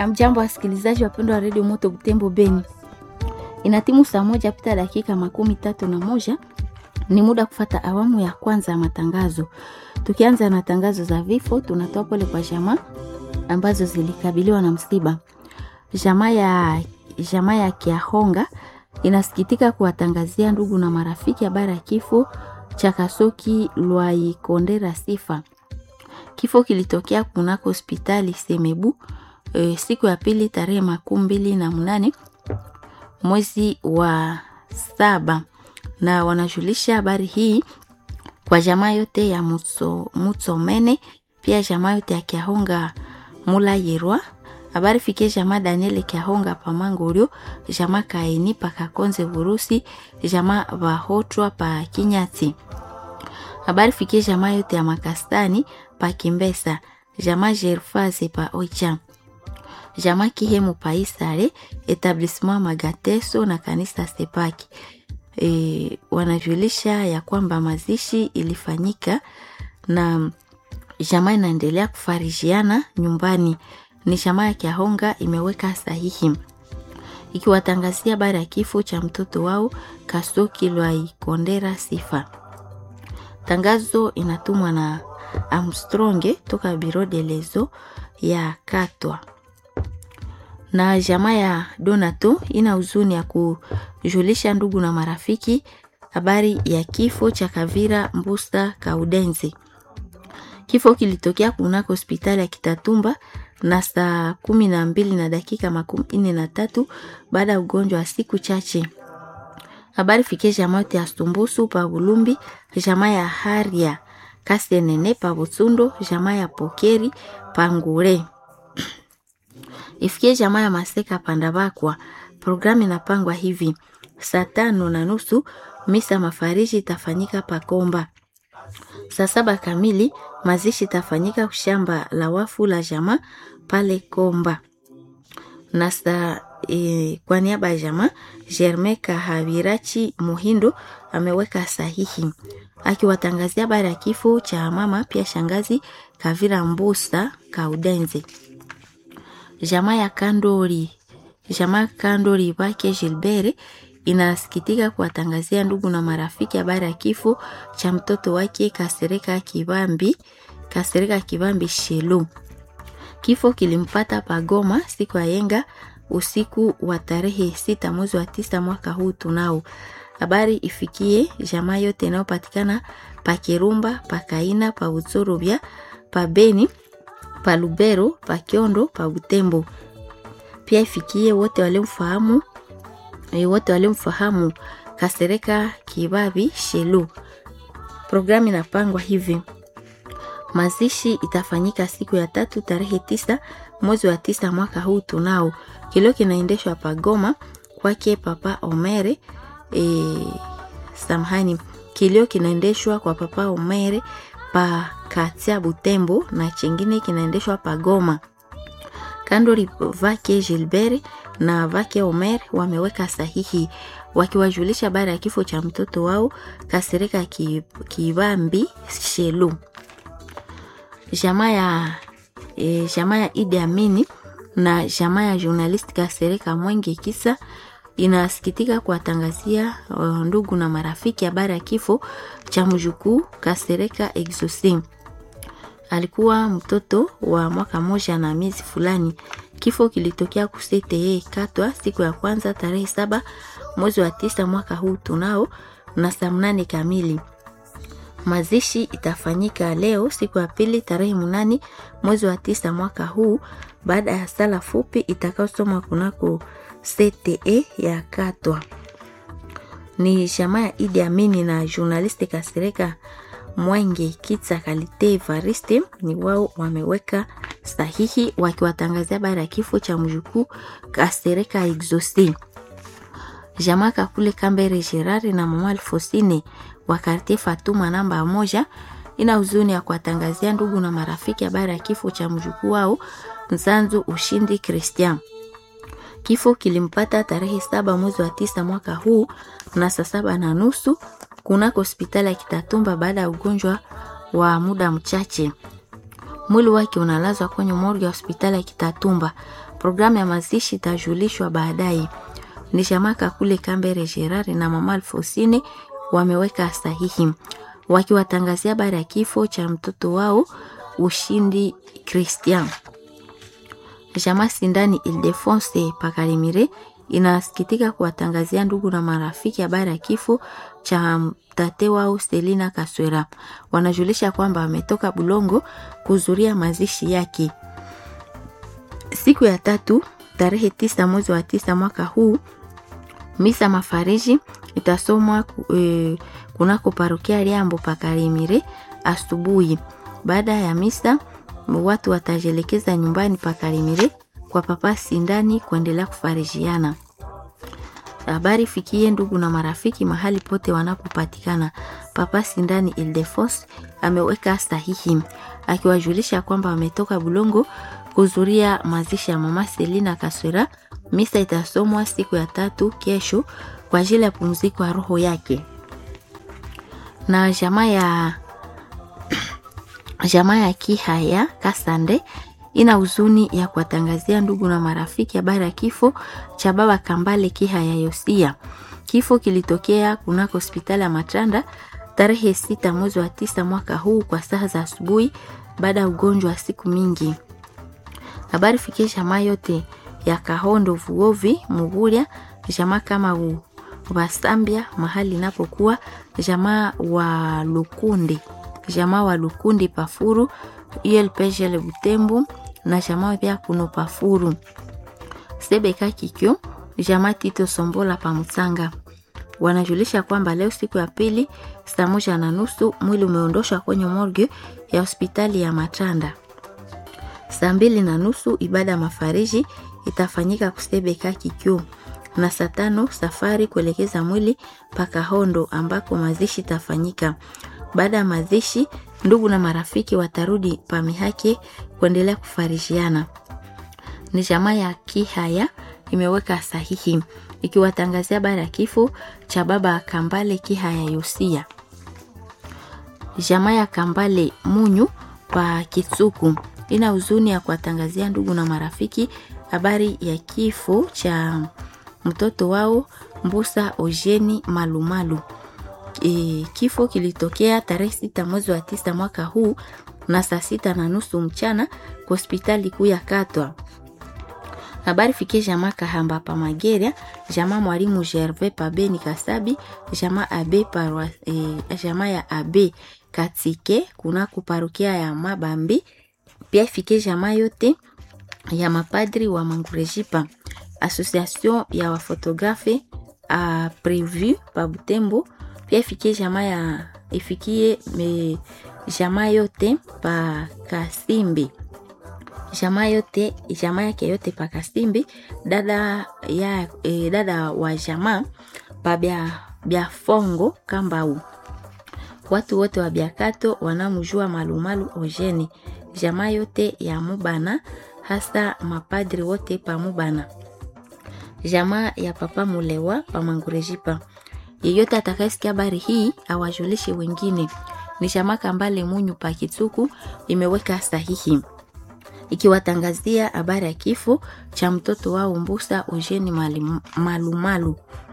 Amjambo wasikilizaji wapendwa wa redio Moto Butembo Beni, inatimu saa moja pita dakika makumi tatu na moja. Ni muda kufata awamu ya kwanza ya matangazo. Tukianza na tangazo za vifo, tunatoa pole kwa jamaa ambazo zilikabiliwa na msiba. Jamaa ya jamaa ya Kiahonga inasikitika kuwatangazia ndugu na marafiki habari ya kifo cha Kasoki Lwaikondera Sifa. Kifo kilitokea kunako hospitali Semebu e, siku ya pili tarehe makumi mbili na mnane mwezi wa saba, na wanajulisha habari hii kwa jamaa yote ya Mutso, Mutsomene pia jamaa yote ya Kiahonga Mula Yerwa habari fikie jamaa Daniel Kiahonga Pamangorio jamaa Kaini Pakakonze Vurusi jamaa Vahotwa pa Kinyati habari fikie jamaa yote ya Makastani pa Kimbesa jamaa Jerfaze pa Oicha jamaa Kihemu pa Isare etablissement Magateso na kanisa Sepaki. E, wanajulisha ya kwamba mazishi ilifanyika na jamaa inaendelea kufarijiana nyumbani. Ni jamaa ya Kiahonga imeweka sahihi ikiwatangazia habari ya kifo cha mtoto wao Kasoki Lwaikondera Sifa. Tangazo inatumwa na Armstronge toka Biro de Lezo ya Katwa na jamaa ya Donato ina huzuni ya kujulisha ndugu na marafiki habari ya kifo cha Kavira Mbusta Kaudenzi. Kifo kilitokea kunako hospitali ya Kitatumba na saa kumi na mbili na dakika makumi nne na tatu baada ya ugonjwa wa siku chache. Habari fikie jamaa yote ya Stumbusu pa Bulumbi, jamaa ya Haria Kasenene pa Butsundo, jamaa ya Pokeri pa Ngure ifikie jamaa ya Maseka Pandabakwa. Programu inapangwa hivi: saa tano na nusu misa mafariji itafanyika Pakomba. Saa saba kamili mazishi itafanyika shamba la wafu la jamaa pale Komba, na saa e, kwa niaba ya jamaa Germain Kahavirachi Muhindo ameweka sahihi akiwatangazia habari ya kifo cha mama pia shangazi Kavira Mbusa Kaudenzi jamaa ya Kandori, jamaa Kandori wake Gilbert inasikitika kuwatangazia ndugu na marafiki habari ya kifo cha mtoto wake Kasereka Kibambi, Kasereka Kibambi Shelu. Kifo kilimpata Pagoma siku ya yenga usiku wa tarehe sita mwezi wa tisa mwaka huu. Tunao habari ifikie jamaa yote inayopatikana pa Kirumba, pa Kaina, pa Utsorobya, pa Beni pa Lubero, pa Kiondo, pa Butembo. Pia ifikie wote walimfahamu e, wote walimfahamu Kasereka Kibabi Shelu. Programu inapangwa hivi: mazishi itafanyika siku ya tatu tarehe tisa mwezi wa tisa mwaka huu. Tunao kilio kinaendeshwa pa Goma kwake Papa Omere e, samahani, kilio kinaendeshwa kwa Papa Omere pa Katia Butembo na chingine kinaendeshwa pa Goma. Kandori vake Gilbert na vake Omer wameweka sahihi wakiwajulisha habari ya kifo cha mtoto wao Kasereka Kibambi Shelu. Jamaa ya e, jamaa ya Idi Amini na jamaa ya journalist Kasereka Mwenge Kisa inasikitika kuwatangazia ndugu na marafiki habari ya kifo cha mjukuu Kasereka Exosim. Alikuwa mtoto wa mwaka moja na miezi fulani. Kifo kilitokea kusete Katwa siku ya kwanza tarehe saba mwezi wa tisa mwaka huu tunao na saa mnane kamili. Mazishi itafanyika leo siku ya pili tarehe mnane mwezi wa tisa mwaka huu baada ya sala fupi itakayosomwa kunako CTE ya Katwa. Ni jamaa ya Idi Amini na journaliste Kasereka Mwenge Kitsa Kalite Evariste ni wao wameweka sahihi wakiwatangazia habari ya kifo cha mjukuu Kasereka Exosi. Jamaa Kakule Kambere Gerard na mama Alfosine wa Kartie Fatuma namba moja ina huzuni ya kuwatangazia ndugu na marafiki habari ya kifo cha mjukuu wao Nzanzu Ushindi Christian. Kifo kilimpata tarehe saba mwezi wa tisa mwaka huu na saa saba na nusu kunako hospitali ya Kitatumba baada ya ugonjwa wa muda mchache. Mwili wake unalazwa kwenye morgue ya hospitali ya Kitatumba. Programu ya mazishi itajulishwa baadaye. Ni Shamaka kule Kambere Gerard na mama Alfosine wameweka sahihi wakiwatangazia habari ya kifo cha mtoto wao Ushindi Christian. Jamaa Sindani Ildefonse Pakarimire inasikitika kuwatangazia ndugu na marafiki habari ya kifo cha tate wao Selina Kaswera. Wanajulisha kwamba wametoka Bulongo kuhudhuria mazishi yake siku ya tatu tarehe tisa mwezi wa tisa mwaka huu. Misa mafariji itasomwa e, kunako parokia Liambo Pakarimire asubuhi. Baada ya misa, watu watajelekeza nyumbani Pakarimire kwa papa Sindani kuendelea kufarijiana. Habari fikie ndugu na marafiki mahali pote wanapopatikana. Papa Sindani Ildefos ameweka sahihi akiwajulisha kwamba wametoka Bulongo kuhudhuria mazishi ya mama Selina Kaswera. Misa itasomwa siku ya tatu kesho kwa ajili ya pumziko ya roho yake. Na jamaa ya jamaa ya Kihaya Kasande ina huzuni ya kuwatangazia ndugu na marafiki habari ya kifo cha baba Kambale Kihaya Yosia. Kifo kilitokea kunako hospitali ya Matanda tarehe sita mwezi wa tisa mwaka huu kwa saa za asubuhi baada ya ugonjwa wa siku mingi. Habari fikie jamaa yote ya Kahondo Vuovi Muguria, jamaa kama u Wasambia mahali inapokuwa jamaa wa Lukundi, jamaa wa Lukundi Pafuru ULPGL Butembo na jamaa pia kuno Pafuru Sebeka Kikyo, jamaa Tito Sombola Pamutsanga. Wanajulisha kwamba leo siku ya pili saa moja na nusu mwili umeondoshwa kwenye morgue ya hospitali ya Matanda. Saa mbili na nusu ibada ya mafariji itafanyika Kusebeka Kikyo na saa tano safari kuelekeza mwili paka Hondo ambako mazishi itafanyika. Baada ya mazishi, ndugu na marafiki watarudi pamihake kuendelea kufarishiana. Ni jamaa ya Kihaya imeweka sahihi ikiwatangazia habari ya kifo cha baba Kambale Kihaya Yosia. Jamaa ya Kambale Munyu pa Kitsuku ina huzuni ya kuwatangazia ndugu na marafiki habari ya kifo cha mtoto wao Mbusa Ojeni Malumalu. E, kifo kilitokea tarehe sita mwezi wa tisa mwaka huu na saa sita na nusu mchana kwa hospitali kuu ya Katwa. Habari fikie jamaa Kahamba pa Mageria, jamaa mwalimu Gervais pa Beni Kasabi, jamaa abe parwa, e, jamaa ya abe Katike kuna kuparukia ya Mabambi, pia fikie jamaa yote ya mapadri wa Mangurejipa, association ya wafotografe a prevu pa Butembo, pia ifikie jamaa ya ifikie me, jamaa yote pa Kasimbi jamaa yote jamaa yake yote pa Kasimbi, dada ya e, dada wa jamaa pa bya bya Fongo Kambau, watu wote wa Biakato wanamjua Malumalu Ojeni, jamaa yote ya Mubana, hasa mapadri wote pa Mubana, jamaa ya papa Mulewa pa Mangurejipa. Yeyote atakayesikia habari hii awajulishe wengine. Ni jamaa Kambale Munyu pa Kitsuku imeweka sahihi ikiwatangazia habari ya kifo cha mtoto wao Mbusa Ojeni Malumalu.